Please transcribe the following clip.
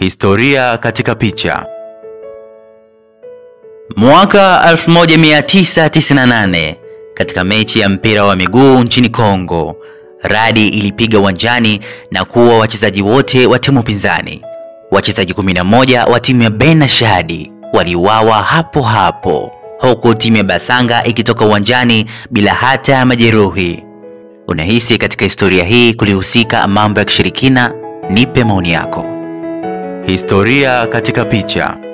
Historia katika picha. Mwaka 1998 katika mechi ya mpira wa miguu nchini Kongo, radi ilipiga uwanjani na kuua wachezaji wote wa timu pinzani. Wachezaji 11 wa timu ya Bena Shadi waliuawa hapo hapo, huku timu ya Basanga ikitoka uwanjani bila hata ya majeruhi. Unahisi katika historia hii kulihusika mambo ya kishirikina? Nipe maoni yako. Historia katika picha.